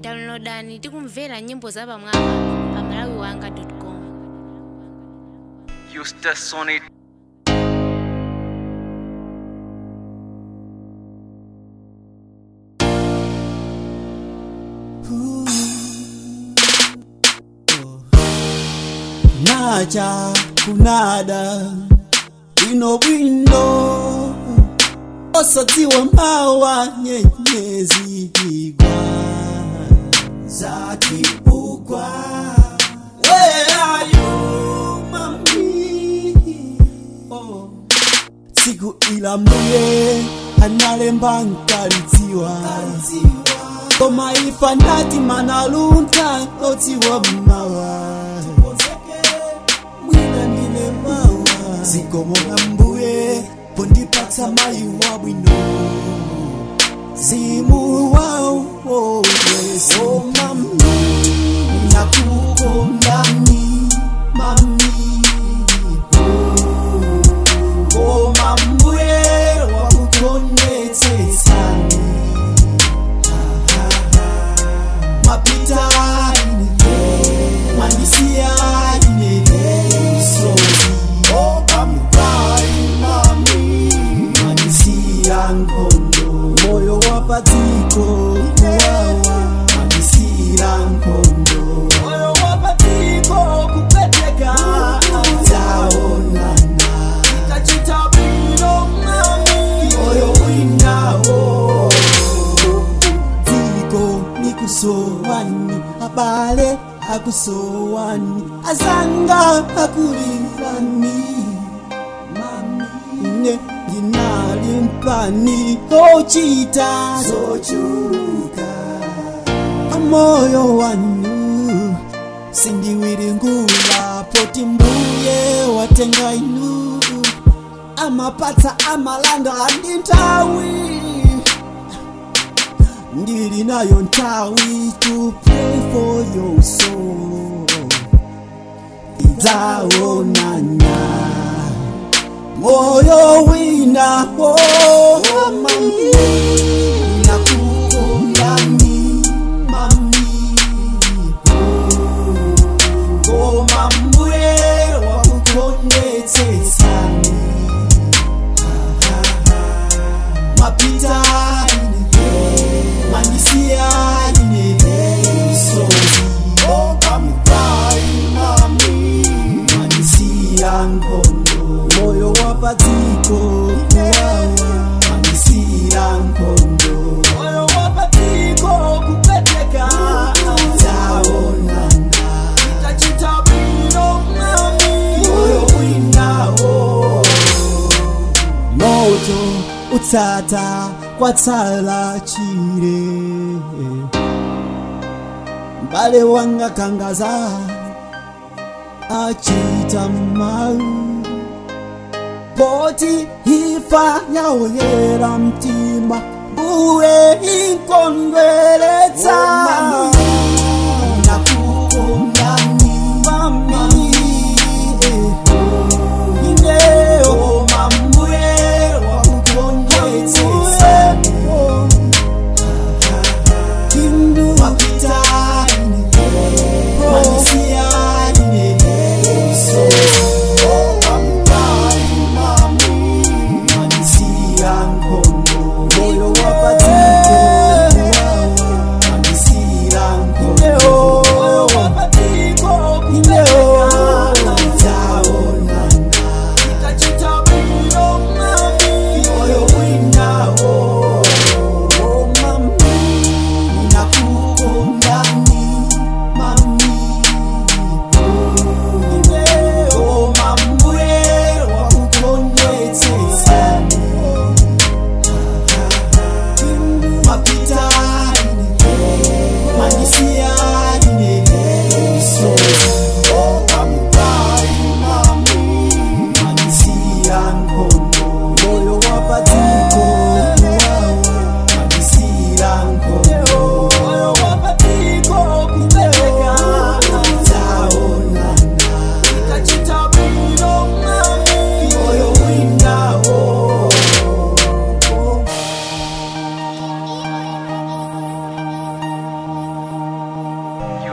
downloadani tikumvera nyimbo zapamwamba pa malawi wanga com Eustace on it. nacha kunada ino bwino osadziwa mawa nyenyezi igwa zakibugwa Where are you, mami? Oh. siku ila mbuye analemba nkalidziwa koma ifa ndati manalunta odziwa mawa mwina ndine mawa zikomo la mbuye pondipatsa mayi wabwino zimu wawo yesu mami nakukondani mami koma mbuye wakukonetsetsani mapita ine mandisiya ine sozi opamukai mami mandisiya nkondo moyo wapadziko kuwawa mandisiya nkondo moyo wapadziko kupeteka taonana ikachita bwino mami moyo winawo dziko nikusowani abale akusowani azanga akulirani mami ne ndinali mpani ochita zochuka amoyo wanu sindiwiringula poti mbuye watenga inu amapatsa amalanda andi nthawi ndili nayo nthawi to pray for your soul idzaonana moyo winawo mami nakukondani mami koma mbuye wakukonetsetsani mapita ine mandisiya ine sozi opamukai mami mandisiya nkondo moyo wapadziko kuwawa mandisiya nkondo moyo wapadziko kupeteka taonana itachita bwino mami moyo winawo moto utsata kwatsala chire mbale wanga kangaza achita mau poti ifa yaoyera mtima uye inkondweretsa nakukondani mami ineo mambuye wakukonetsetsani Kindu mapita ine Manisia ine So Amkai mami Manisia nkondo Moyo wapatiko Manisia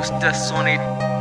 Eustace on it.